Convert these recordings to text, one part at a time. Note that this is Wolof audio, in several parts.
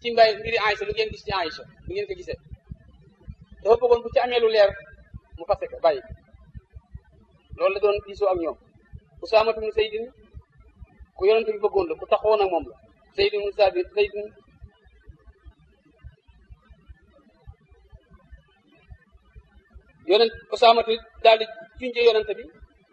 ci mbay mbiri Aïcha lu ngeen gis ci Aïcha lu ngeen ko gisee dafa bëggoon bu ci amee lu leer mu fase ko bàyyi loolu la doon diisoo ak ñoom Usaamatu ibn Zaydin ku yonent bi bëggoon la ku taxoon ak moom la Zaydin ibn Saabit Zaydin yonent Usaamatu daal di junje yonent bi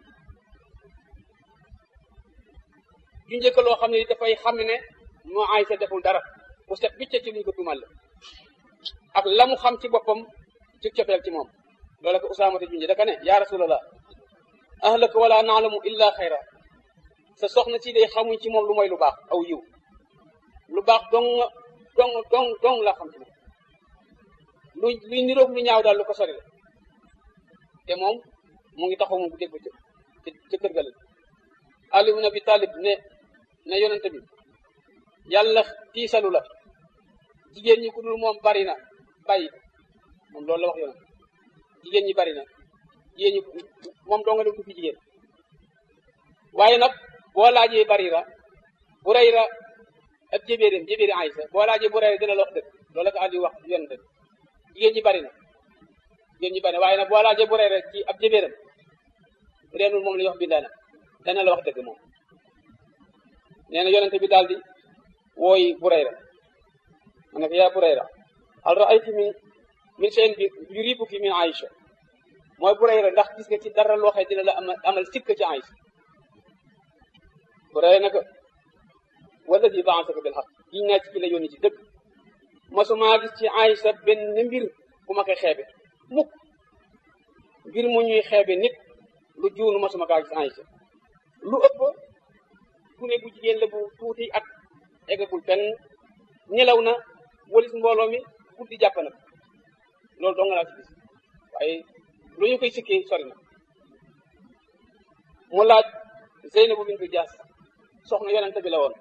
junje ko loo xam ne dafay xam ne moo Aysa deful dara bu set bicce ci luñ ko tuumal la ak la mu xam ci boppam ci cofeel ci moom loolu ko Usaamatu junje daka ne yaa rasulallah ahlaka wala naalamu illa xayra sa soxna si day xamuñ ci moom lu mooy lu baax aw yiw lu baax dong dong dong dong la xam ci moom lu luy niroog lu ñaaw daal lu ko sori la te moom mu ngi taxaw moom bu dégg ca ca kër ga la Ali ibn Abi Talib ne ne yonente bi yàlla tiisalu la jigéen ñi ku dul moom bari na bàyyi moom loolu la wax yonent jigéen ñi bari na jigéen ñi moom doo nga def du fi jigéen waaye nag boo laajee Barira Burayra ak jébéeram jébéeri Aysa boo laajee Burayra dina la wax dëgg loolu la ko Ali wax yonent bi jigéen ñi bari na jigéen ñi bari na waaye nag boo laajee Burayra ci ab jébéeram bu dee moom la ñuy wax bindaana dana la wax dëgg moom nee na yonente bi daal di wooy Burayra ma ne ko yaa Burayra hal ra'ayti min min shay'in bi yuribuki min Aïcha mooy Burayra ndax gis nga ci dara loo xam dina la amal amal sikk ci Aïcha Burayra naka walladi ba'athaka bil haqq giñ naa ci ki la yónni ci dëgg masumaa gis ci Aïcha benn mbir bu ma koy xeebe mukk mbir mu ñuy xeebe nit lu juunu masuma kaa gis Aïcha lu ëpp ku ne bu jigéen la bu tuuti at eggagul fenn ñelaw na walis mbooloo mi guddi jàpp na loolu dong laa ci gis waaye lu ñu koy sikkee sori na mu laaj Zeynabu bintu Jaas soxna yonente bi la woon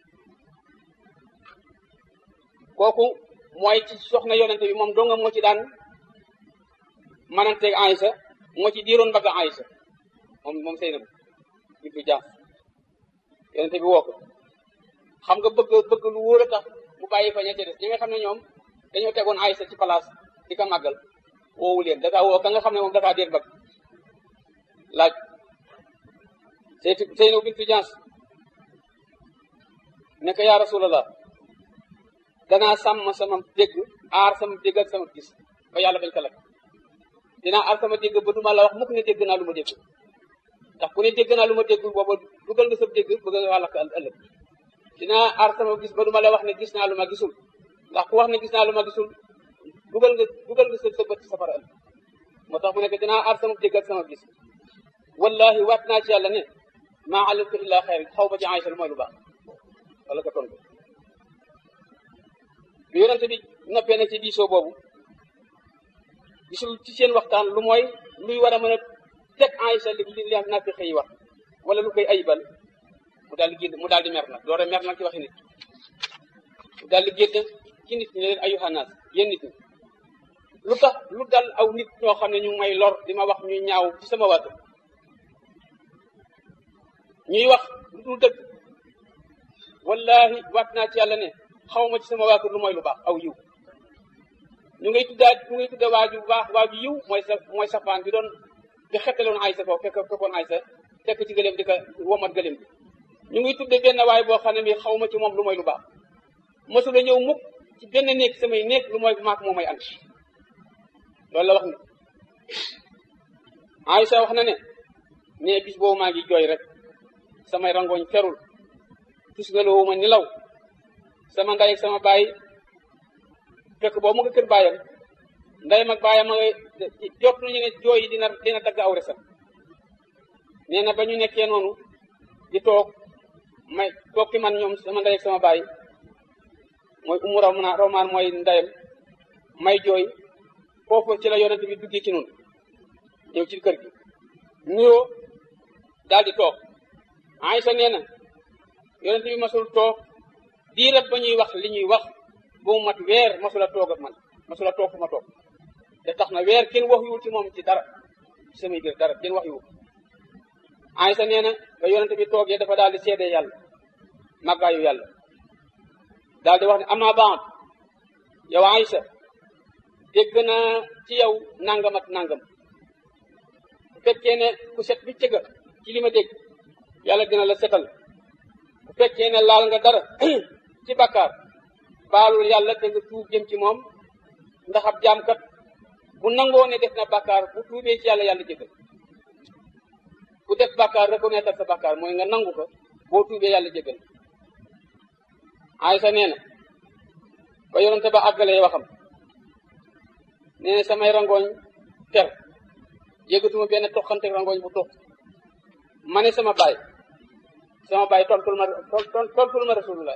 kooku mooy ci soxna yonente bi moom donga moo ci daan mananteeg Aysa moo ci diiroon mbagg Aysa moom moom Zeynabu bintu Jaas yonente bi woo ko xam nga bëgg bëgg lu wóor a tax mu bàyyi fa ña ca des ñi nga xam ne ñoom dañoo tegoon Aysa ci place di ko màggal woowu leen dakaa woo ka nga xam ne moom dakaa déet bëgg laaj Seytu Zeynabu bintu Jaas ne ko yaa rasulallah danaa sàmm sama dégg aar sama dégg ak sama gis ba yàlla bañ ko lakk dinaa aar sama dégg ba duma la wax mukk ne dégg naa lu ma dégg ndax ku ne dégg naa lu ma dégg booba dugal nga sa dégg bëgg nga lakk ëllëg dinaa aar sama gis ba duma la wax ne gis naa lu ma gisul ndax ku wax ne gis naa lu ma gisul dugal nga dugal nga sa sa bët ci safara ëllëg moo tax mu nekk dinaa aar sama dégg ak sama gis wallahi waat naa ci yàlla ne maa alimtu illa xayr xaw ba ci Aysa lu mooy lu baax wala ko tontu bi yonente bi noppee na ci diisoo boobu gisul ci seen waxtaan lu mooy luy war a mën a teg Aysa li li li naafiq yi wax wala lu koy ayibal mu daal di génn mu daal di mer nag doore mer nag ci waxi nit mu daal di génn ci nit ñi ne leen ayuhanaas yéen nit ñi lu tax lu dal aw nit ñoo xam ne ñu may lor di ma wax ñuy ñaaw ci sama wàtt ñuy wax lu dul dëgg wallahi waat naa ci yàlla ne xaw ma ci sama waa kër lu mooy lu baax aw yiw ñu ngay tuddaat ñu ngay tudda waaju baax waaju yiw mooy sa mooy safaan bi doon bi xettaloon Aysa foofu fekk fekkoon Aysa fekk ci gëléem di ko womat gëléem bi ñu ngi tudde benn waay boo xam ne bi xaw ma ci moom lu mooy lu baax mosula ñëw mukk ci benn néeg samay néeg lu mooy maak moo may ànd loolu la wax ni Aysa wax na ne ne bis boobu maa ngi jooy rek samay rangooñ ferul tus nga loowu ma nilaw sama ndey ak sama baay fekk boobu mu nga kër baayam ndeyam ak baayam ma jot nañu ne jooy yi dina dina dagg aw resam nee na ba ñu nekkee noonu di toog may toog ki man ñoom sama ndey ak sama baay mooy umu rawma rawmaan mooy ndeyam may jooy foofu ci la yonent bi duggee ci noonu ñëw ci kër gi nuyoo daal di toog Aysa nee na yonent bi masul toog diirab ba ñuy wax li ñuy wax ba mu mat weer masula toog ak man masula toog fu ma toog te tax na weer kenn wax yuwul ci moom ci dara ci samay biir dara kenn wax yuwul Aysa nee na ba yonent bi toogee dafa daal di seede yàlla màggaayu yàlla daal di wax ne ama baat yow Aysa dégg naa ci yow nangam ak nangam bu fekkee ne ku set bi cëga ci li ma dégg yàlla dina la setal bu fekkee ne laal nga dara ci bakkaar baalul yàlla te nga tuub jëm ci moom ndax ab jaamkat bu nangoo ne def na bakkaar bu tuubee ci yàlla yàlla jégal ku def bakkaar reconnaître sa bakkaar mooy nga nangu ko boo tuubee yàlla jégal Aysa nee na ba yonente ba àggalee waxam nee na samay rangooñ ter yëgatuma benn toqante rangooñ bu toq ma ne sama baay sama baay tontul ma tontul ma rasulullah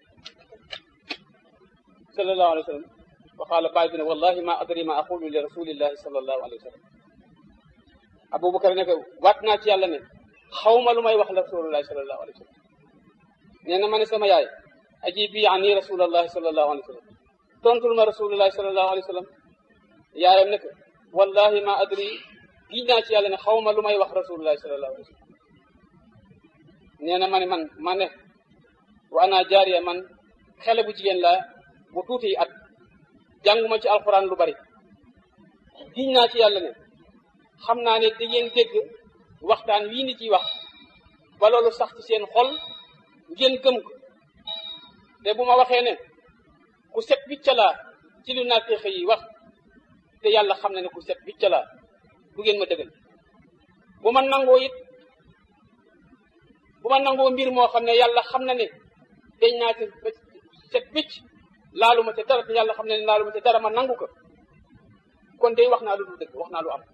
sallallahu alayhi wa sallam waxaala baay bi ne wallahi ma adri ma aqulu li rasulillahi sallallahu alayhi wa sallam abubakar ne ko waat naa ci yàlla ne xawma lu may wax la rasulullahi sallallahu alayhi wa sallam nee na ma ne sama yaay ajibi ani rasulallahi sallallahu alayhi wa sallam tontul ma rasulullahi sallallahu alayhi wa sallam yaayam ne ko wallahi ma adri giñ naa ci yàlla ne xawma lu may wax rasulullahi sallallahu alayhi wa sallam nee na ma ne man ma ne wa ana jaariya man xele bu jigéen la bu tuuti at jànguma ci alquran lu bari giñ naa ci yàlla ne xam naa ne di ngeen dégg waxtaan wii ni ciy wax ba loolu sax ci seen xol ngeen gëm ko te bu ma waxee ne ku set wicca laa ci lu naafeex yi wax te yàlla xam na ne ku set wicca laa du ngeen ma dëggal bu ma nangoo it bu ma nangoo mbir moo xam ne yàlla xam na ne dañ naa ci set wicc laalu ma te dara te yàlla xam ne ne laalu ma te dara ma nangu ko kon day wax naa lu dul dëgg wax naa lu am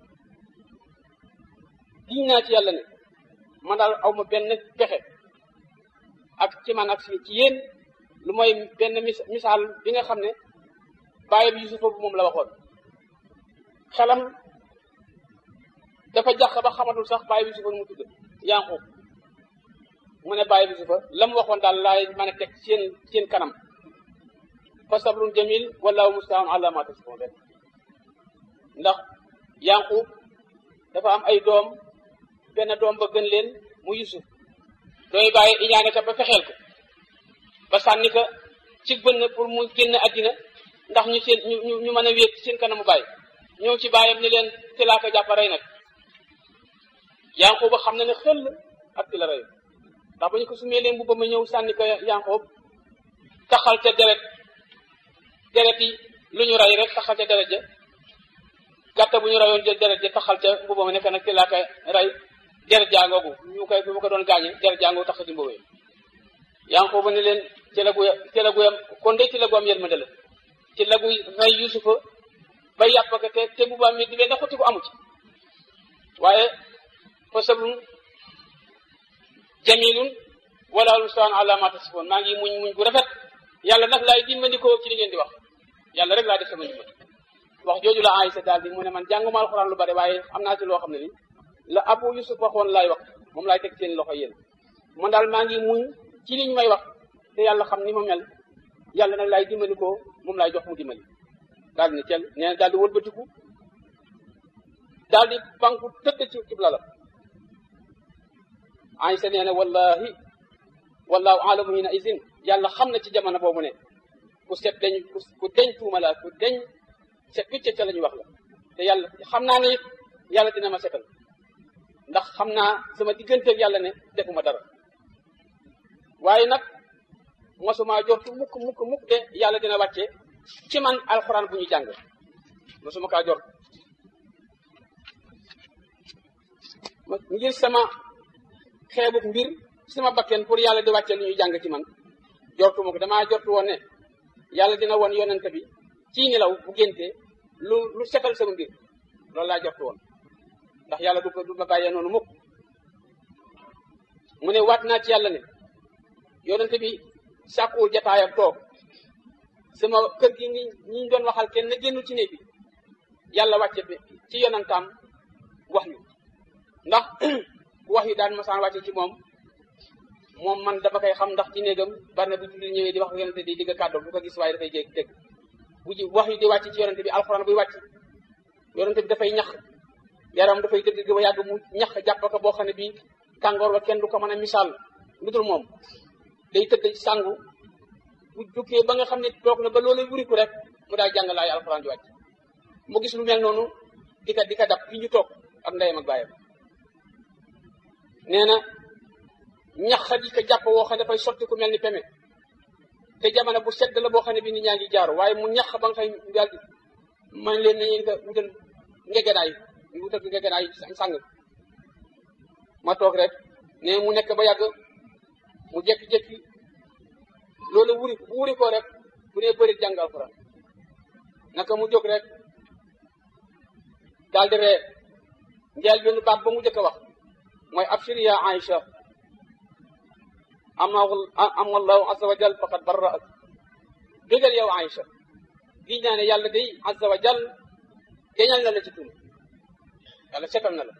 giñ naa ci yàlla ne man daal aw ma benn pexe ak ci man ak ci yéen lu mooy benn misaal bi nga xam ne bàyyi bi Yusufa bu moom la waxoon xelam dafa jax ba xamatul sax bàyyi bi Yusufa nu mu tudd Yaaqub mu ne bàyyi bi Yusufa la mu waxoon daal laay mën a teg seen seen kanam fa sabrun jamil wallahu musta'an ala ma tasifun rek ndax Yaaqub dafa am ay doom benn doom ba gën leen mu Yusuf dooy bàyyi iñaane ka ba fexeel ko ba sànni ko ci bënn pour mu génn àddina ndax ñu seen ñu ñu mën a wéet seen kanamu bàyyi ñëw ci bàyyam ni leen ci laa ko jàpp rey nag Yaaqub xam na ne xel ak ci la rey ndax ba ñu ko sumee leen bu ba ma ñëw sànni ko Yaaqub taxal ca deret deret yi lu ñu rey rek taxal ca deret ja gàtta bu ñu reyoon jël deret ja taxal ca mbuba ma nekk nag ci laa koy rey deret jàngoogu ñu koy bu ma ko doon gaañe deret jàngoogu tax ci mbuba yi Yaaqub ne leen ci la gu ci la guyam kon de ci la gu am yërmande la ci la gu rey Yusufa ba yàpp ko te te mbuba mi di leen da xotti ko amu ci waaye fa sabrun jamilun wala lustaan ala ma tasifoon maa ngi muñ muñ bu rafet yàlla nag laay dimbandikoo ci li ngeen di wax yàlla rek laa def sama ndimbal wax jooju la Aysa daal di mu ne man jànguma alxuraan lu bari waaye am naa ci loo xam ne ni la Abu Yusuf waxoon laay wax moom laay teg seen loxo yéen man daal maa ngi muñ ci li ñu may wax te yàlla xam ni ma mel yàlla nag laay dimbandikoo moom laay jox mu dimbali daal di ne cel nee na daal di wëlbatiku daal di banku tëdd ci ci lalam Aysa nee na wallahi wallahu alamu hina izin yàlla xam na ci jamono boobu ne ku set dañ ku deñ tuuma la ku deñ set wicce ca la ñu wax la te yàlla xam naa ne it yàlla dina ma setal ndax xam naa sama digganteeg yàlla ne defuma dara waaye nag mosuma jortu mukk mukk mukk de yàlla dina wàcce ci man alxuraan bu ñu jàng mosuma kaa jort ngir sama xeebuk mbir sama bakken pour yàlla di wàcce lu ñuy jàng ci man jortuma ko damaa jortu woon ne yàlla dina won yonent bi ci nelaw bu génte lu lu setal sama mbir loolu laa jortu woon ndax yàlla du ko du ma bàyyee noonu mukk mu ne waat naa ci yàlla ne yonent bi sàkkuwul jataayam toog sama kër gi ñi ñi doon waxal kenn na génnul ci néeg bi yàlla wàcce bi ci yonantaam wax yu ndax bu wax yu daan masaan wàcce ci moom moom man dama koy xam ndax ci néegam bari na bu julli ñëwee di wax yonente di digg kàddu bu ko gis waaye dafay jég dégg bu ji wax yu di wàcc ci yonente bi alxuraan buy wàcc yonente bi dafay ñax yaram dafay dëgg ba yàgg mu ñax jàpp ko boo xam ne bii tàngoor ba kenn du ko mën a misaal lu dul moom day tëdd sangu bu jukkee ba nga xam ne toog na ba loolu wuriku rek mu daal jàng laay alxuraan ji wàcc mu gis lu mel noonu di ka di ka dab fi ñu toog ak ndeyam ak bàyyam nee na ñax di ko jàpp woo xam ne dafay sotti ku mel ni peme te jamono bu sedd la boo xam ne bi nit ñaa ngi jaaru waaye mu ñax ba nga xëy daal di man leen nañu ko wutal ngegenaay ñu wutal ko ngegenaay sàng ma toog rek ne mu nekk ba yàgg mu jékki-jékki loolu wuri bu wuri ko rek bu nee bëri jàng alxuraan naka mu jóg rek daal di ree njeel benn baat ba mu jëkk a wax mooy abshir ya Aïcha ama ama allahu azza wa jal faqad barraak bégal yow Aïcha gi naa ne yàlla day azza wa jal geñal na la ci tun yàlla setal na la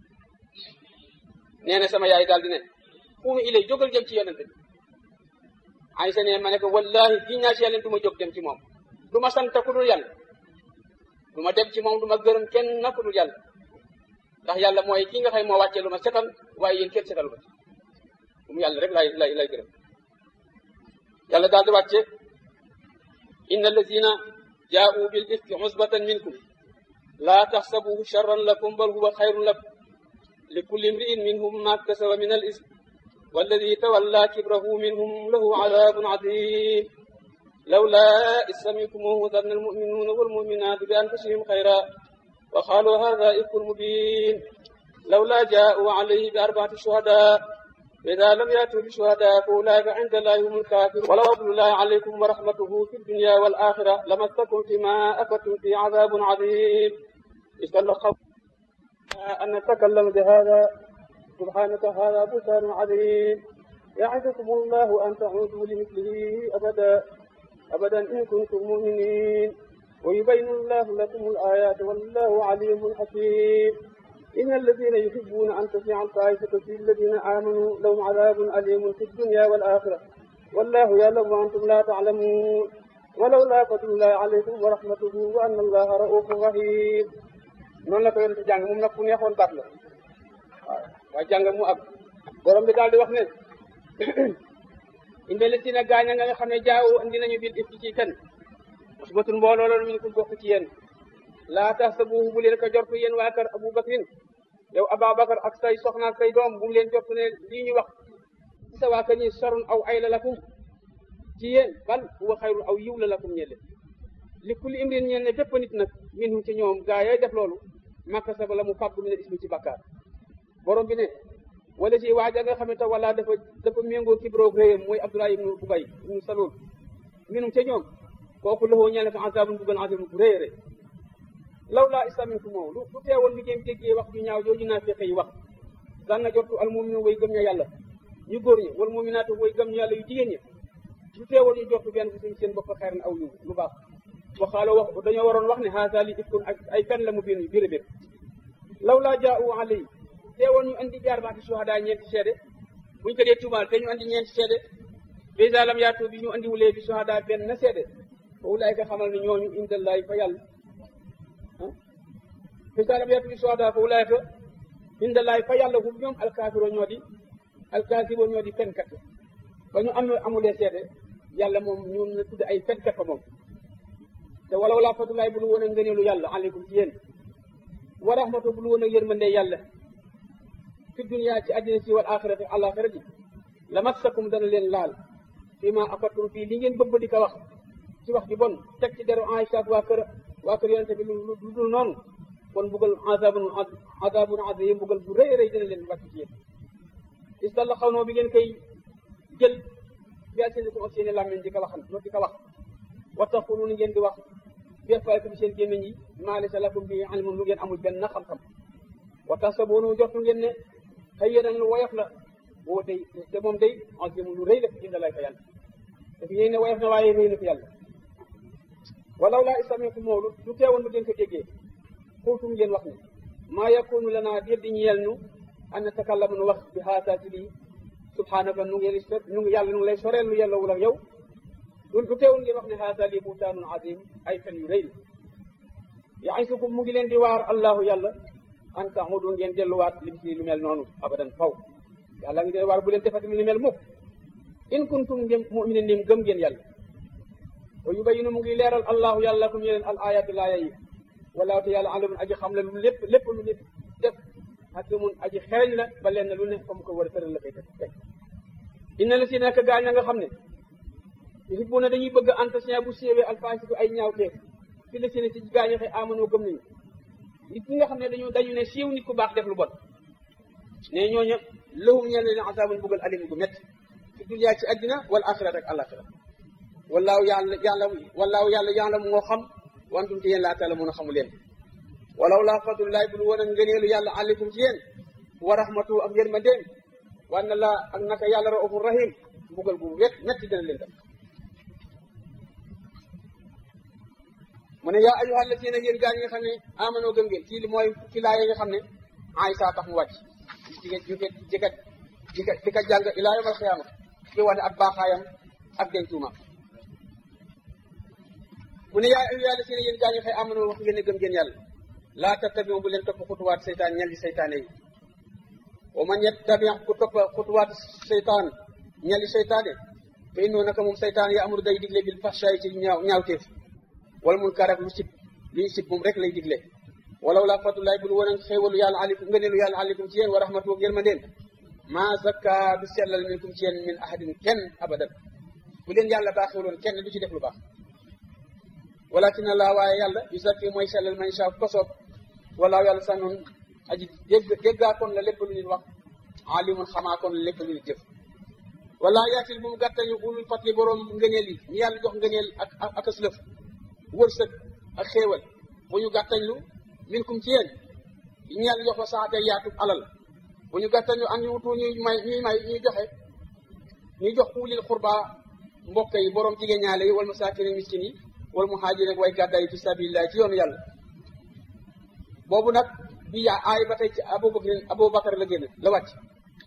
nee na sama yaay daal di ne fuumu ilay jógal jëm ci yonente bi Aïcha ne ma ne ko wallahi gi naa ci yàlla du ma jóg dem ci moom du ma sant ku dul yàlla du ma dem ci moom du ma gërëm kenn na ku dul yàlla ndax yàlla mooy ki nga xam moo wàccee lu ma setal waaye yéen kenn setal ko ci um yàlla rek lay lay lay gërëm yàlla daal di wàcce inna allazina jaa'u bil ifki usbatan minkum laa taxsabuhu charran lakum bal huwa xayrun lakum li kulli imri'in minhum ma kasaba min al ism walladi tawalla kibrahu minhum lahu adabun adim lawla is samictumuhu danna almu'minuna walmu'minatu bi anfusihim xayra wa qaalu hada ifkun mubin lawla jaa'u alayhi bi arba'ati shuhada فإذا لم يأتوا بشهداء فأولئك عند الله هم الكافرون ولو فضل الله عليكم ورحمته في الدنيا والآخرة لمسكم فيما أفدتم في عذاب عظيم إذ تلقوا أن نتكلم بهذا سبحانك هذا بهتان عظيم يعظكم الله أن تعودوا لمثله أبدا أبدا إن كنتم مؤمنين ويبين الله لكم الآيات والله عليم حكيم إن الذين يحبون أن تسمع الفاحشة في الذين آمنوا لهم عذاب أليم في الدنيا والآخرة والله يعلم وأنتم لا تعلمون ولولا فضل الله عليكم ورحمته وأن الله رؤوف رحيم noonu la ko yonent jàng moom nag ku neexoon baat la waaw waaye jàng mu ab borom bi daal di wax ne inde la si na gaañ nga nga xam ne jaaw andi nañu bil ifki ci fen musbatun mbooloo la min ku bokk ci yéen laa tahsabuhu bu leen ko jortu yéen waa kër Abu Bakrin yow Ababakar ak say soxna ak say doom bu mu leen jortu ne lii ñu wax ci sa waa kër ñi sarun aw ay la lakum ci yéen bal huwa xayrun aw yiw la lakum ñelle li kulli imrin ñeen ne bépp nit nag minhum ci ñoom gaa yay def loolu makka saba la mu fàggu mi ne ismi ci bàkkaar borom bi ne wala si waaja nga xam ne te wala dafa dafa méngoo kibroog réyam mooy Abdullah ibnu Ubay ibnu Salul minhum ca ñoom kooku loxoo ñeel ko azabun buggal azabun bu rëy rëy law laa islamintu moom lu lu teewoon bi ngeen déggee wax ju ñaaw jooju naa fexe yi wax daan na jotu al mu'minu way gëm ña yàlla ñu góor ñi wal mu'minaatu way gëm ña yàlla yu jigéen ñi lu teewoon ñu jotu benn suñ seen bopp xeeran aw yu lu baax waxaaloo wax dañoo waroon wax ne haasa li ifkun ak ay fen la mu biir biir biir law laa jaa'u alayhi teewoon ñu andi jaar baati suhadaa ñeenti seede buñ ko dee tuumaal te ñu andi ñeenti seede bisa lam yaatu bi ñu andi wulee bi suhadaa benn na seede fa ulaayka xamal ne ñooñu indallahi fa yàlla bisa lam yaatu bi suhadaa fa ulaayka indallahi fa yàlla hum ñoom alkaafiroo ñoo di alkaafiroo ñoo di fenkat ba ñu am amulee seede yàlla moom ñoom na tudd ay fenkat fa moom te walaw laa fatulaay bu lu woon a ngëneelu yàlla aleykum ci yéen wa rahmatu bu lu woon a yërmande yàlla fi dunya ci àddina si wal axirati àlaxira ji la massakum dana leen laal fii ma afattum fii li ngeen bëgg di ko wax ci wax ji bon teg ci deru Aïcha ak waa kër waa kër yonente bi lu lu dul noonu kon buggal azabun azabun azim buggal bu rëy rëy dana leen wàcc ci yéen is dalla xaw noo bi ngeen koy jël bi seen ko seeni làmmiñ di ko waxal di ko wax wa taqulun ngeen di wax bi afwaahikum seen gémmiñ yi maa laysa lakum bi ilmun lu ngeen amul benn xam-xam wa tahsabunahu jortu ngeen ne hayyinan lu woyof la boo tey te moom day azimun lu rëy la inda lay fa yàlla te fi ngeen ne woyof na waaye rëy na fi yàlla walaw laa istami'tum moo lu teewoon lu ngeen ko déggee xultum ngeen wax ne maa yakunu lanaa déet di ñeel nu an natakallama nu wax bi haasaa ci lii subhaanaka nu ngi nu ngi yàlla nu ngi lay soreel lu yàlla wul ak yow lu teewul ngeen wax ne haasaa lii buhtaanun azim ay fen yu rëy la yaisukum mu ngi leen di waar allahu yàlla an taxudu ngeen delluwaat lim si lu mel noonu abadan faw yàlla ngi leen waar bu leen defati lu mel mukk in kuntum ngeen muminin nim gëm ngeen yàlla wa yubayinu mu ngi leeral allahu yàlla lakum yeneen al ayati laaya yi walaahu te yàlla alamun aji xam la lu lépp lépp lu nit def hakimun aji xereñ la ba leen lu ne fa mu ko war a tëral la koy teg inna la si nekk gaañ nga xam ne yuhibbuna dañuy bëgg entretien bu séewee alfaasiku ay ñaawteef fi la si ne ci gaañu xëy amanoo gëm nañu nit ñi nga xam ne dañu dañu ne siiw nit ku baax def lu bon ne ñooñu lahum ñeen leen azaabun buggal alim gu métti fi duniyaa ci àddina wala axirat ak alaxira wallaahu yàlla yàlla wallaahu yàlla yàlla moo xam wantum te yéen laa taala mun a xamu leen walaw laa fadlullahi bul woon a ngëneelu yàlla aleykum ci yéen wa rahmatu ak yërmandeem wan na laa ak naka yàlla raufur rahim mbugal gu wet métti dina leen def mu ne yaa ayyuha allazina yéen gaa yi nga xam ne amanoo gëm ngeen ci li mooy ci laaya nga xam ne Aysa tax mu wàcc jigéen jóge jika jika di ka jàng ilaa yawmal xiyaama di wane ak baaxaayam ak dencuuma mu ne yaa ayyuha allazina yéen gaa yi nga xam ne amanoo wax ngeen ne gëm ngeen yàlla laa tattabiu bu leen topp xutuwaat seytaan ñel di seytaane yi wa man yattabi ku topp xutuwaat seytaan ñel di seytaane fa innoo naka moom seytaan ya amuru day digle bil fahshaay ci ñaaw ñaawteef wala mun karak lu sib lu ñu sib moom rek lay digle walaw laa fadlullahi bul woon xéewalu yàlla aleykum ngëneelu yàlla aleykum ci yéen wa rahmatu ak yërmandeen maa zakka du sellal minkum ci yéen min ahadin kenn abadan bu leen yàlla baaxeeloon kenn du ci def lu baax walakin allah waaye yàlla yu zakki mooy sellal man sha ko soob walaaw yàlla sànnoon aji dégg déggaa kon la lépp lu nit wax alimun xamaa kon la lépp lu nit jëf wala yaatil bu mu gàttañu ulul fatli boroom ngëneel yi ñu yàlla jox ngëneel ak ak aslëf wërsëg ak xéewal bu ñu gàttañlu minkum ci yéen ñu yàlla jox ko saxate yaatu alal bu ñu gàttañlu am ñu wutu ñuy may ñuy may ñuy joxe ñuy jox ulil xurba mbokk yi boroom jigéen ñaale yi wal masaakin miskin yi wal muhaajir ak way gàddaay yi fi sabilillah ci yoonu yàlla boobu nag bi yaa aay ba tey ci abubakar abubakar la génn la wàcc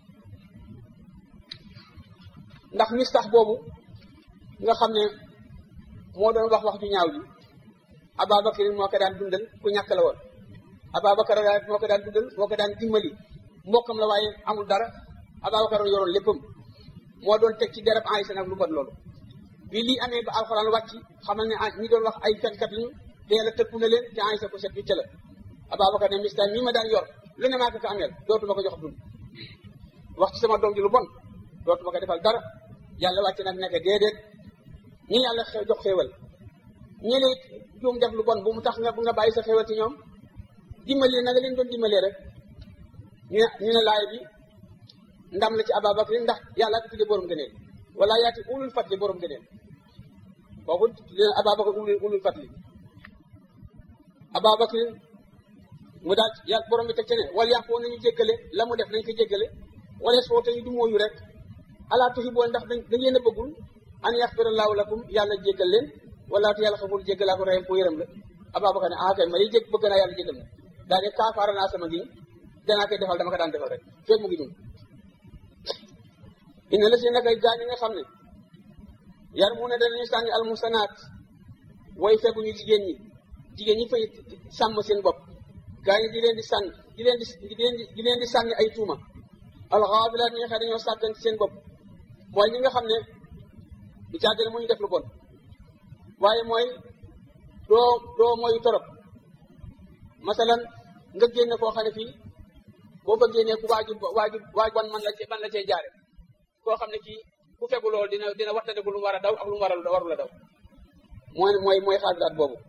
ndax mistax boobu nga xam ne moo doon wax wax ju ñaaw ji ababakar moo ko daan dundal ku ñàkk la woon ababakar moo ko daan dundal moo ko daan dimbali mbokkam la waaye amul dara ababakar yoroon léppam moo doon teg ci derab Aysa nag lu bon loolu bi lii amee ba alxuraan wàcc xamal ne ñi doon wax ay fenkat lañu te yàlla tëkku na leen te Aysa ko set bi ca la ababakar ne mistaan mii ma daan yor lu ne maa ko ko ameel dootuma ko jox dund wax ci sama doom ji lu bon dootuma ko defal dara yàlla wàcc nag nekk déedéet ñi yàlla jox xéewal ñële juum def lu bon bu mu tax nga bu nga bàyyi sa xéewal ci ñoom dimbali na nga leen doon dimbalee rek ñu ne ñu ne laay bi ndam la ci Ababakar ndax yàlla ko tuddee borom gëneel wala yaati ulul fatli borom gëneel kooku leen Ababakar ulul ulul fatli Ababakar mu daal yàlla borom bi teg ci ne wala yàq woon nañu jéggale la mu def nañ ko jéggale wala soo te ñu du mooyu rek alaa tuhibbuuna ndax dañ dañ leen a bëggul an yaxfira laahu lakum yàlla jéggal leen wala te yàlla xamul jéggalaa ko reyam ko yërëm la Ababakar ne ah kay ma yi jég bëgg naa yàlla jéggal na daa ne kaafaara naa sama ngi danaa koy defal dama ko daan defal rek fekk mu ngi dund inna la si naka gaa ñi nga xam ne yar mu ne danañu sànni almusanaat way fekkuñu jigéen ñi jigéen ñi fay sàmm seen bopp gaa ñi di leen di sànni di leen di di leen di di leen di sànni ay tuuma alxaafilaat ñi nga xam ne dañoo sàggan ci seen bopp mooy ñi nga xam ne du caagale mu ñu def lu bon waaye mooy doo doo mooy torop masalan nga génne koo xam ne fii boo ko génnee ku waaju waaju waaj wan man la cee man la cee jaare koo xam ne kii ku fegu loolu dina dina waxtaanee lu mu war a daw ak lu mu war a warul a daw mooy mooy mooy xaasilaat boobu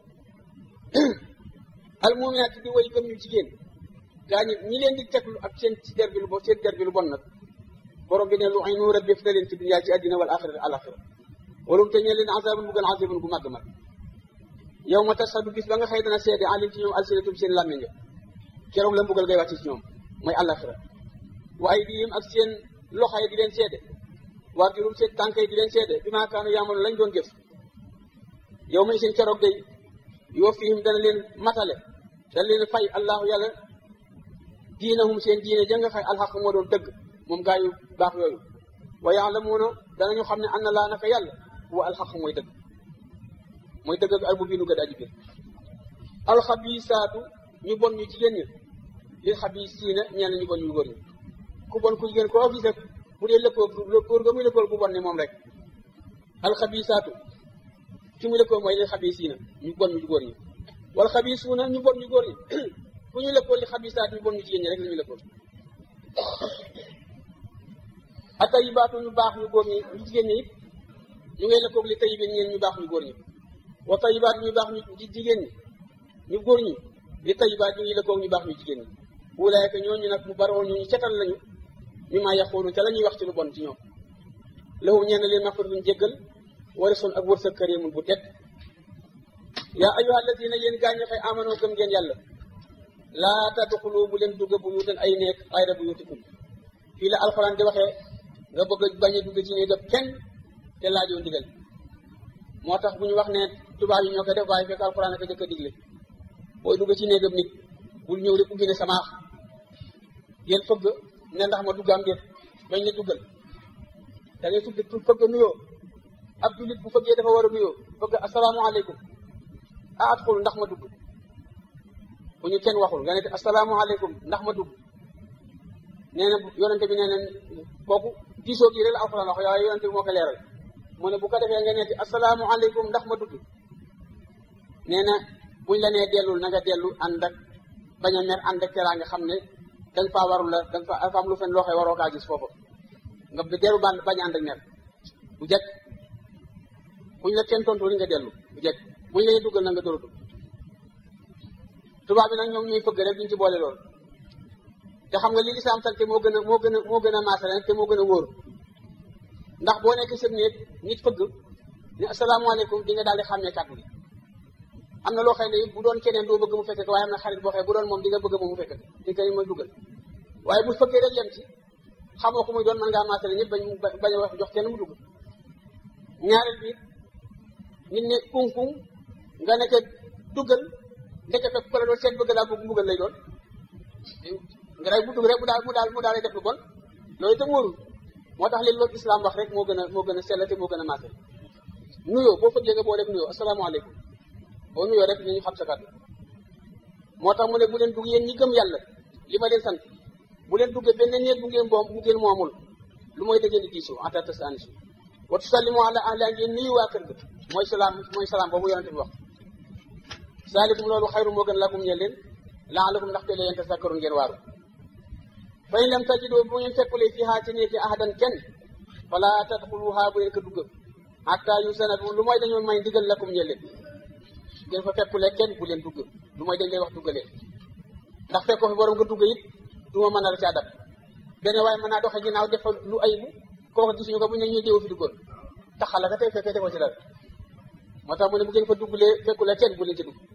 al muminaat di woy gëm ñu jigéen gaa ñi ñi leen di teglu ak seen ci der bi lu bon seen der bi lu bon nag borom bi ne lu ay nu rëbb na leen ci dunya ci àddina wal axira al axira walum te ñee leen azabun bu gën azabun gu màgg mag yow ma tasadu bis ba nga xëy dana seede alim ci ñoom alsinatum seen làmmiñ nga keroog la mbugal ngay wàcc ci ñoom mooy alaxira wa ay diim ak seen loxo yi di leen seede waa jurum seen tànk yi di leen seede bi maa kaanu yaamalu lañ doon jëf yow may seen keroog day yoo fiihim dana leen matale dana leen fay allahu yàlla diinahum seen diine ja nga xay alxaq moo doon dëgg moom gaa yu baax yooyu wa yaalamuuna danañu xam ne anna laa naka yàlla wa alxaq mooy dëgg mooy dëgg ak almubiinu gëd aji biir alxabisaatu ñu bon ñu jigéen ñi lil xabisiina ñeen ñu bon ñu góor ñi ku bon ku jigéen koo gis rek bu dee lëkkoo góor ga muy lëkkool bu bon ni moom rek alxabisaatu ki mu lëkkoo mooy li xabisiina ñu bon ñu góor ñi wala xabisuuna ñu bon ñu góor ñi fu ñu lëkkoo li xabisaat ñu bon ñu jigéen ñi rek la ñu lëkkoo ak tayibaatu ñu baax ñu góor ñi ñu jigéen ñi it ñu ngay lëkkoog li tayibin ñeen ñu baax ñu góor ñi wa tayibaat ñu baax ñu jigéen ñi ñu góor ñi li tayibaat ñu ngi lëkkoog ñu baax ñu jigéen ñi wulaayka ñooñu nag mu baroon ñu ñu cetal lañu mi maa yaxoonu te la ñuy wax ci lu bon ci ñoom lahu ñeen leen maxfiratun jéggal warisun ak wërsëg karimun bu tedd yaa ayyuha alladina yéen gaañu xëy amanoo gëm ngeen yàlla laa tadxulu bu leen dugg bu yuutan ay nekk xayra bu yuutikum fii la alxuraan di waxee nga bëgg a bañ a dugg ci néegam kenn te laajoo ndigal moo tax bu ñu wax ne tubaab yi ñoo koy def waaye fekk alxuraan ak jëkk a digle booy dugg ci néegam nit bul ñëw rek ubbi ne samaax yéen fëgg ne ndax ma dugg am déet bañ ne duggal da ngay tudd fëgg nuyoo ab jullit bu fëggee dafa war a nuyoo fëgg asalaamaaleykum a adxul ndax ma dugg bu ñu kenn waxul nga ne asalaamaaleykum ndax ma dugg nee na yonente bi nee na kooku diisoo gi rek la alxuraan wax waaye yonente bi moo ko leeral mu ne bu ko defee nga neeti asalaamaaleykum ndax ma dugg nee na buñ la nee dellul na nga dellu ànd ak bañ a mer ànd ak teraa nga xam ne danga faa warul la danga fa am lu fen loo xee waroo kaa gis foofu nga dellu band bañ ànd ak mer bu jekk buñ la kenn tontu li nga dellu bu jekk buñ la nee duggal na nga dóor a dugg tubaab bi nag ñoom ñuy fëgg rek duñ ci boole loolu te xam nga li lislaam sant moo gën a moo gën a moo gën a maasale te moo gën a wóor ndax boo nekk sëb néeg nit fëgg ne asalaamaaleykum di nga daal di xàmmee kàddu gi am na loo xam ne bu doon keneen doo bëgg mu fekk waaye am na xarit boo xam bu doon moom di nga bëgg moom mu fekk di nga mooy dugal waaye bu fëggee rek yem ci xamoo ko muy doon mën ngaa maasale ñëpp bañ bañ a wax jox kenn mu dugg ñaareel bi nit ne kuŋ-kuŋ nga nekk duggal ndeke fekk ko la doon seet bëgg laa bëgg mbugal lay doon nga day bu dugg rek mu daal mu daal mu daal def lu bon loolu itam wóorul moo tax léegi loolu islam wax rek moo gën a moo gën a sell te moo gën a maasal nuyoo boo fëggee nga boo def nuyoo asalaamaaleykum boo nuyoo rek ñu xam sa kàddu moo tax mu ne bu leen dugg yéen ñi gëm yàlla li ma leen sant bu leen duggee benn néeg bu ngeen moom bu ngeen moomul lu mooy da ngeen di diisoo en tant que anisu wa tusallimu ala ahli ngeen nuyu waa kër ga mooy salaam mooy salaam boobu yonente bi wax saalikum loolu xayru moo gën lakum ñeel leen laalakum ndaxte la yéen tasakkaru ngeen waaru fa in lam tajidoo bu ngeen fekkulee fii haa ci néeg yi ahadan kenn fala tadxuluha bu leen ko dugg hatta yusanadu lu mooy dañoo may ndigal lakum ñeel leen ngeen fa fekkulee kenn bu leen dugg lu mooy dañ lay wax duggalee ndax fekkoo fi borom nga dugg it du ma mën a la caa dab benn waaye mën naa doxe ginnaaw def lu ayibu kooku gisuñu ko bu ñu ñuy déewu fi duggoon taxal la ka tey fekkee defoo ci dara moo tax mu ne bu ngeen fa duggulee fekkulee kenn bu leen ci dugg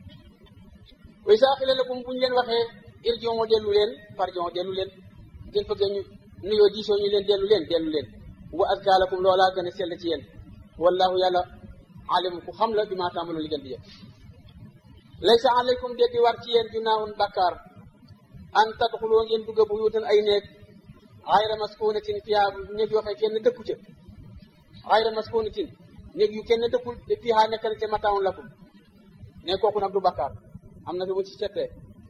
way saa xile lakum bu ñu leen waxee irjion dellu leen farjon dellu leen ngeen fëggee ñu nuyoo diisoo ñu leen dellu leen dellu leen wa azka lakum loolaa gën a sell ci yéen wallahu yàlla alim ku xam la bi maa taamaloon li ngeen di yëpp laysa alaykum de di war ci yéen junaahun bakkaar an tadxuloo ngeen dugg bu yuutan ay néeg xayra maskunatin fiha néeg yoo xam kenn dëkku ca xayra maskunatin néeg yu kenn dëkkul fiha nekk na ca mataawun lakum ne kooku nag du bakkaar am na fi mu ci settee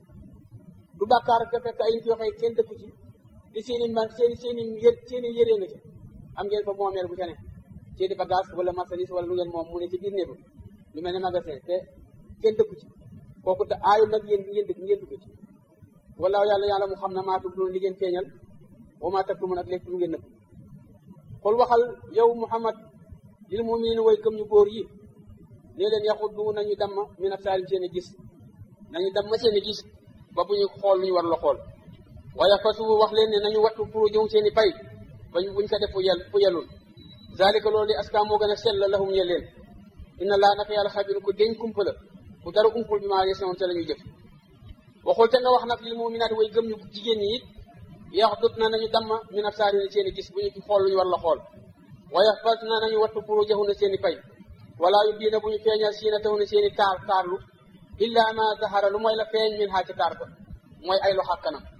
du bàkkaar nga fekk ay nit yoo xam kenn dëkku ci di seen i man seen i seen i yë seen i yëree nga ca am ngeen fa moomeel bu ca ne seen i bagage wala marchandise wala lu ngeen moom mu ne ci biir néegu lu mel ne magasin te kenn dëkku ci kooku te aayu nag yéen ngeen dëkk ngeen dugg ci wallaahu yàlla yàlla mu xam ne maa tub loolu li ngeen feeñal wa maa taktumun ak lépp lu ngeen nëbb xool waxal yow Muhammad lil mu'miniina way gëm ñu góor yi nee leen yaxuddu nañu damm min absaarim seen i gis nañu damm seen i gis ba bu ñu xool lu ñu war la xool waaye fasu wax leen ne nañu wattu furujum seen i pay bañ buñ ko def fu yel fu yelul zalika loolu li aska moo gën a sell lahum ñe leen inna laa naka yàlla xabir ku deñ kumpa la ku dara umpul bi maa yesoon te la ñuy jëf waxul te nga wax nag lil muminaat way gëm ñu jigéen ñi it yax dut na nañu damma min absaari seen i gis bu ñu xool lu ñu war la xool waaye fas na nañu wattu furujahum na seen i pay wala yu diina bu ñu feeñal siina taw na seen i taar taarlu illa ma zahara lu mooy la feeñ min haa ci taar ba mooy ay loxo ak kanam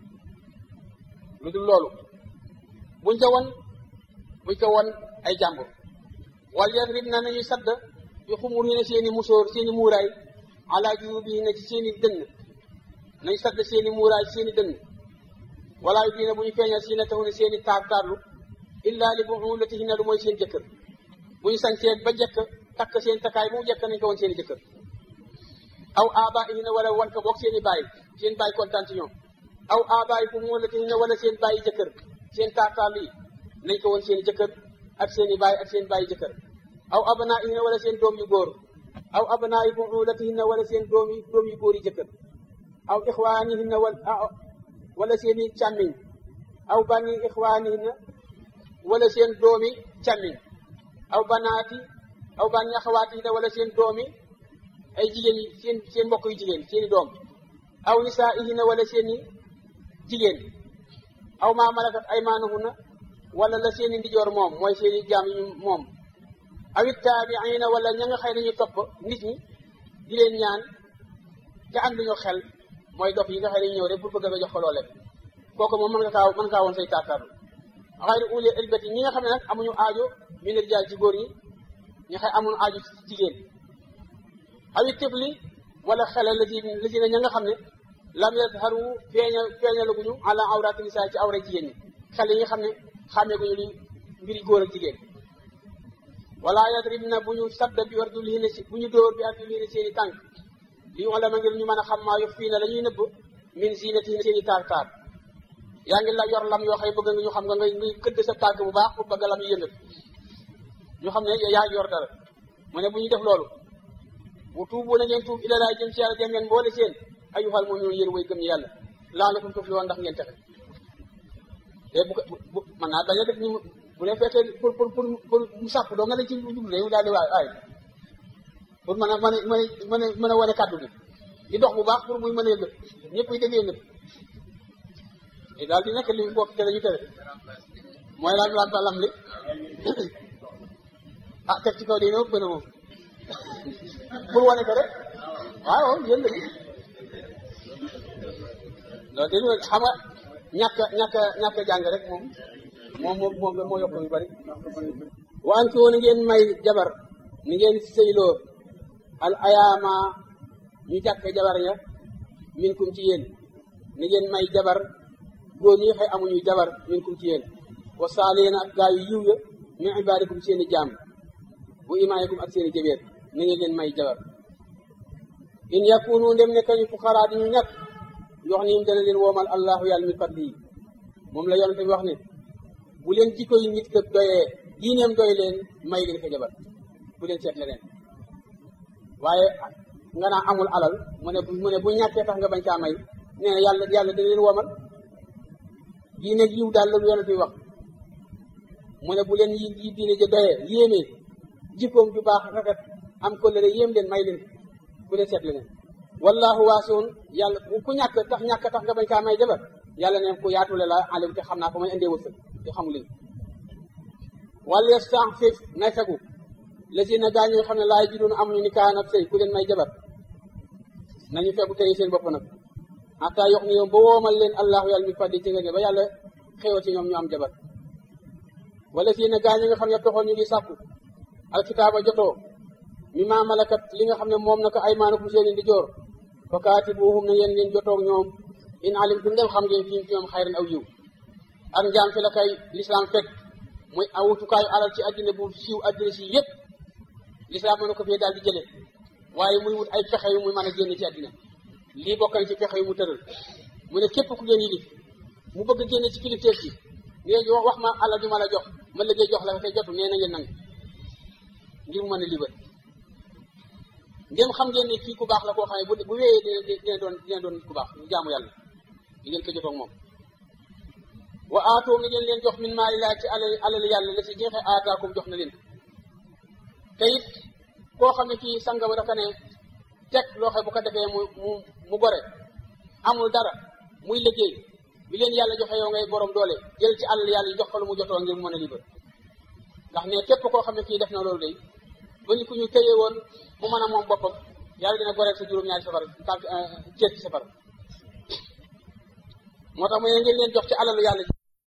lu dul loolu buñ ko won buñ ko won ay jàmbur wal yadrib na nañuy sadd yu xumur yi ne seen i musóor seen i muuraay ala juubi yi ne ci seen i dënn nañ sadd seen i muuraay ci seen i dënn wala yu diina bu ñu feeñal siina taw ne seen i taar taarlu illa li buulatihinna lu mooy seen jëkkër bu ñu sañsee ba jëkk takk seen takkaay bu mu jekk nañ ko woon seen i jëkkër aw abaihina wala wan ko boog seen i baay seen baay kontaan ci ñoom aw abaikum wala tihina wala seen baay jëkkër seen taataal yi nañ ko woon seen i jëkkër ak seen i baay ak seen baay jëkkër aw abnaihina wala seen doom yu góor aw abnaa'i bu'ulatihinna wala seen doom yi doom yu góor yi jëkkër aw ixwaanihinna wala seen i càmmiñ aw bani ixwaanihinna wala seen doomi càmmiñ aw banaati aw bani axawaatihinna wala seen doomi ay jigéen yi seen seen mbokk yu jigéen seen i doom aw nisaa'ihinna wala seen i jigéen aw maa malakat aymaanuhunna wala la seen i ndijoor moom mooy seen i jaam yi moom awit taabiina wala ña nga xëy nañu topp nit ñi di leen ñaan te am luñu xel mooy dof yi nga xëy nañu ñëw rek pour bëgg a jox ko loole kooku moom mën nga kaa mën kaa woon say taataarlu xayru uli elbati ñi nga xam ne nag amuñu aajo min rijaal ci góor ñi ñi xëy amuñu aajo ci jigéen awit tifli wala xele la si la si ne ña nga xam ne lam yazharu feeña feeñalaguñu ala awraati nisaa ci awra jigéen ñi xel yi nga xam ne xàmmeeguñu li mbiri góor ak jigéen wala yadribna bu ñu sadda bi arjulihinna si bu ñu dóor bi arjulihinna seen i tànk li ñu la ma ngir ñu mën a xam maa yof fii na la ñuy nëbb min zinatihinna seen i taar taar yaa ngi la yor lam yoo xëy bëgg nga ñu xam nga ngay ngay këdd sa tànk bu baax pour bëgg lam yu yëngat ñu xam ne yaa yor dara mu ne bu ñu def loolu bu tuubu na ngeen tuub ila laa jëm ci yàlla dem ngeen boole seen ayyuhal mu'minuun yéen way gëm ñi yàlla la'allakum tuflihuun ndax ngeen texe te bu ko bu mën naa bañ a def ni bu leen fekkee pour pour pour pour mu sàpp doo nga ne ci jublu dañu daal di waay ay pour mën a mën a mën a mën a wane kàddu gi di dox bu baax pour muy mën a yëngat ñëpp yi dégg yëngat te daal di nekk li bokk te dañu tere mooy lam lam lam li ah teg ci kaw di ñëw gën a moom pour wane ko rek waaw yéen la loolu dañu xam nga ñàkk ñàkk ñàkk jàng rek moom moom moom moom moo yokk yu bari waan ki woon ngeen may jabar ni ngeen sëyloo al ayaama ñu jàkk jabar ya min kum ci yéen ni ngeen may jabar góor ñi xëy amuñu jabar min kum ci yéen wa saaliina ak gaa yu yiw ya min ibaadikum seeni jaam bu imaayikum ak seeni jëbeer ni ngeen leen may jabar in yakunu ndem ne kañu fuqaraa di ñu ñàkk yox niim dana leen woomal allahu yàlla mi fadli yi moom la yonente bi wax ne bu leen jikko yi nit ka doyee diineem doy leen may leen ko jabar bu leen seet leneen waaye nga naa amul alal mu ne mu ne bu ñàkkee tax nga bañ kaa may nee na yàlla yàlla dana leen womal diine yiw daal la yonent bi wax mu ne bu leen yi yi diine ja doyee yéemee jikkoom ju baax rafet am ko lëre yéem leen may leen bu leen seet leneen wallahu waasiun yàlla ku ñàkk tax ñàkk tax nga bañ kaa may jabar yàlla ne ku yaatule la alim te xam naa ko may indee wërsëg te xamu leen wala yastaxfif na fegu la si na gaa ñoo xam ne laay ji doon amuñu ni kaan ak sëy ku leen may jabar nañu fegu tey seen bopp nag xataa yox ni yoom ba woomal leen allahu yàlla mi faddi ci nga ne ba yàlla xéewal ci ñoom ñu am jabar wala si na gaa ñi nga xam ne toxoon ñu ngi sàkku alkitaaba jotoo mi maa malakat li nga xam ne moom naka ay maanakum seen di joor fa kaatibuhum na ngeen ngeen jotoog ñoom in alimtum dem xam ngeen fi ñoom xayran aw yiw ak njaam fi la kay lislaam fekk muy awutukaayu alal ci àddina bu siiw àddina si yépp lislaam mënu ko fee daal di jële waaye muy wut ay pexe yu muy mën a génn ci àddina lii bokkan ci pexe yu mu tëral mu ne képp ku ngeen yilif mu bëgg génne ci kilifteef ci ngeen wax wax ma alal ju ma la jox ma liggéey jox la te jotu nee na ngeen nangu ngir mu mën a liber ngeen xam ngeen ne kii ku baax la koo xam ne bu bu wéyee dina dina doon dina doon ku baax ñu jaamu yàlla di ngeen ko jotoog moom wa aatoo nga ngeen leen jox min maali laa ci alal alal yàlla la si jeexee aataakum jox na leen te it koo xam ne kii sanga ba dafa ne teg loo xam bu ko defee mu mu mu gore amul dara muy liggéey bi leen yàlla joxe yow ngay borom doole jël ci alal yàlla jox ko lu mu jotoo ngir mu mën a libre ndax ne képp koo xam ne kii def na loolu day ba ñu ko ñu téye woon mu mën a moom boppam yàlla dina goreel sa juróom-ñaari safar tànk ceeb ci safar moo tax mu ne ngeen leen jox ci alalu yàlla